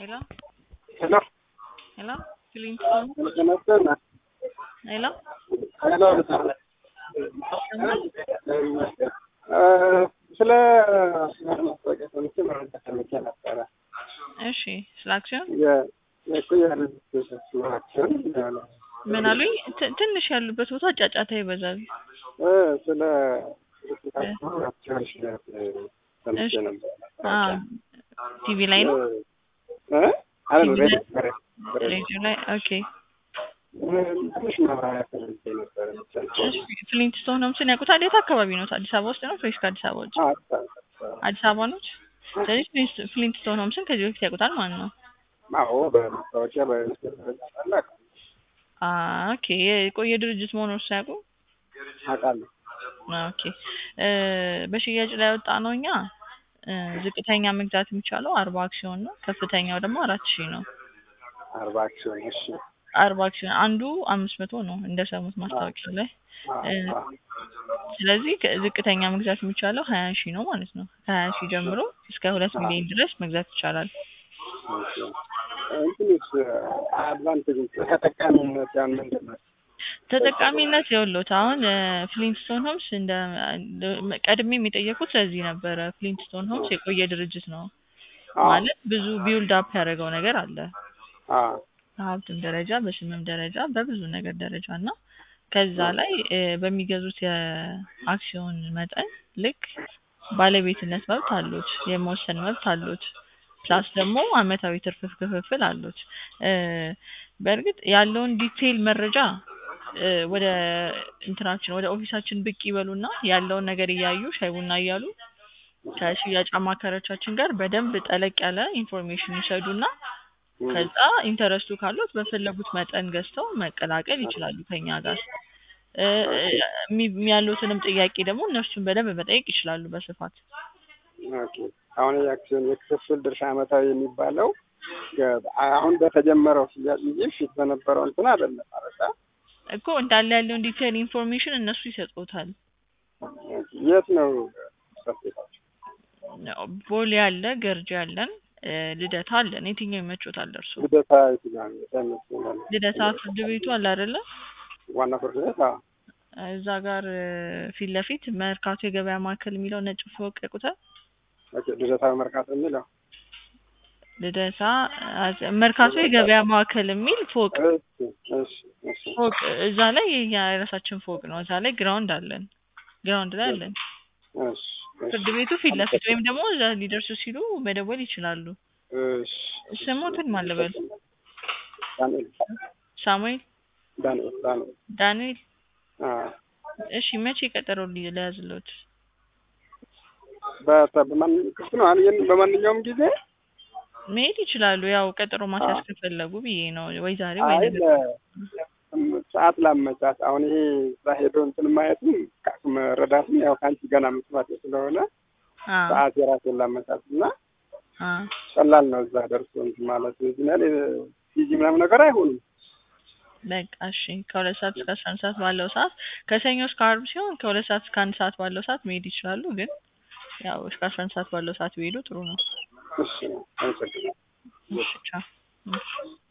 Hello? Hello. Hello? Clinton? ተመስገን Hello? ሄሎ ስለ ማስታወቂያ ሰምቼ መረጃ ሰምቼ ነበረ። እሺ፣ ስለ አክሲዮን የኩያ አክሲዮን ምን አሉኝ? ት- ትንሽ ያሉበት ቦታ ጫጫታ ይበዛል። ስለ አክሲዮን ሽያጭ ሰምቼ እሺ። ነበረ። አዎ፣ ቲቪ ላይ ነው እ? አይደለም ሬዲዮ ሬዲዮ ሬዲዮ ላይ። ኦኬ። ትንሽ ማብራሪያ ፈልጌ ነበረ ብቻ ነው። እሺ፣ ፍሊንትስቶን ሆምስን ያውቁታል? የት አካባቢ ነው? አዲስ አበባ ውስጥ ነው ወይስ ከአዲስ አበባ ውጭ? አዲስ አበባ ነው። ስለዚህ ፍሊንት- ፍሊንትስቶን ሆምስን ከዚህ በፊት ያውቁታል ማለት ነው። አዎ በማስታወቂያ በታላቅ አ ኦኬ። የቆየ ድርጅት መሆኑን ሳያውቁ አውቃለሁ። ኦኬ እ በሽያጭ ላይ ያወጣ ነው እኛ እ ዝቅተኛ መግዛት የሚቻለው አርባ አክሲዮን ነው። ከፍተኛው ደግሞ አራት ሺህ ነው። አርባ አክሲዮን እሺ። አርባ አክሲዮን አንዱ አምስት መቶ ነው እንደሰሙት ማስታወቂያ ላይ። እ ስለዚህ ከ- ዝቅተኛ መግዛት የሚቻለው ሀያ ሺህ ነው ማለት ነው። ከሀያ ሺህ ጀምሮ እስከ ሁለት ሚሊዮን ድረስ መግዛት ይቻላል። እንትንስ አድቫንቴጅ ተጠቃሚነት ያን ምንድን ነው? ተጠቃሚነት የውሎት አሁን ፍሊንትስቶን ሆምስ እንደ እንደ- ቀድሜ የሚጠየቁት ስለዚህ ነበረ። ፍሊንትስቶን ሆምስ የቆየ ድርጅት ነው አዎ፣ ማለት ብዙ ቢውልድ አፕ ያደረገው ነገር አለ አዎ፣ በሀብትም ደረጃ በስምም ደረጃ በብዙ ነገር ደረጃ እና ከዛ ላይ እ በሚገዙት የአክሲዮን መጠን ልክ ባለቤትነት መብት አሉት፣ የመወሰን መብት አሉት። ፕላስ ደግሞ አመታዊ ትርፍ ክፍፍል አሉት። እ በእርግጥ ያለውን ዲቴይል መረጃ እ ወደ እንትናችን ወደ ኦፊሳችን ብቅ ይበሉና ያለውን ነገር እያዩ ሻይ ቡና እያሉ ከሽያጭ አማካሪዎቻችን ጋር በደንብ ጠለቅ ያለ ኢንፎርሜሽን ይሰዱና ከዛ ኢንተረስቱ ካሉት በፈለጉት መጠን ገዝተው መቀላቀል ይችላሉ ከኛ ጋር። እ እሚ- ያሉትንም ጥያቄ ደግሞ እነሱን በደንብ መጠየቅ ይችላሉ በስፋት። ኦኬ። አሁን የአክሲዮን የክፍፍል ድርሻ አመታዊ የሚባለው የ- አሁን በተጀመረው ሽያጭ እንጂ ፊት በነበረው እንትን አይደለም ማለት ነው። እኮ እንዳለ ያለውን ዲቴይል ኢንፎርሜሽን እነሱ ይሰጡታል። የት ነው ሰፊታቸው? ቦሌ አለ፣ ገርጂ አለን፣ እ ልደታ አለን። የትኛው ይመቾታል እርሱ? ልደታ የትኛው ነው? የት ይመስለኛል? ልደታ ፍርድ ቤቱ አለ አይደለ? ዋና ፍርድ ቤት? አዎ። እዛ ጋር እ ፊት ለፊት መርካቶ የገበያ ማዕከል የሚለው ነጭ ፎቅ ያውቁታል? ኦኬ። ልደታ መርካቶ የሚለው ልደታ አ- መርካቶ የገበያ ማዕከል የሚል ፎቅ እሺ፣ እሺ፣ እሺ፣ ፎቅ እዛ ላይ የኛ የራሳችን ፎቅ ነው። እዛ ላይ ግራውንድ አለን፣ ግራውንድ ላይ አለን። እሺ፣ እሺ፣ ፍርድ ቤቱ ፊት ለፊት ወይም ደግሞ እዛ ሊደርሱ ሲሉ መደወል ይችላሉ። እሺ። ስሞትን ማለበል ዳንኤል ሳሙኤል ዳንኤል ዳንኤል ዳንኤል። አዎ። እሺ መቼ ቀጠሮ ሊ- ለያዝሎት? በተ- በማን ክፍት ነው? አሁን ይሄን በማንኛውም ጊዜ መሄድ ይችላሉ። ያው ቀጠሮ ማስያዝ አዎ። ከፈለጉ ብዬ ነው። ወይ ዛሬ ወይ አይ ነገ። ለ- ሰዓት ላመቻት አሁን ይሄ እዛ ሄዶ እንትን ማየትም ካ- መረዳትም ያው ከአንቺ ገና መስማት ስለሆነ አ ሰዓት የራሴን ላመቻት እና አ ቀላል ነው እዛ ደርሶ እንትን ማለት እዚህ ላይ ፊዚ ምናምን ነገር አይሆንም። በቃ እሺ። ከሁለት ሰዓት እስከ አስራ አንድ ሰዓት ባለው ሰዓት ከሰኞ እስከ ዓርብ ሲሆን ከሁለት ሰዓት እስከ አንድ ሰዓት ባለው ሰዓት መሄድ ይችላሉ። ግን ያው እስከ አስራ አንድ ሰዓት ባለው ሰዓት ቢሄዱ ጥሩ ነው። እሺ አመሰግናለሁ። እሺ ቻው። እሺ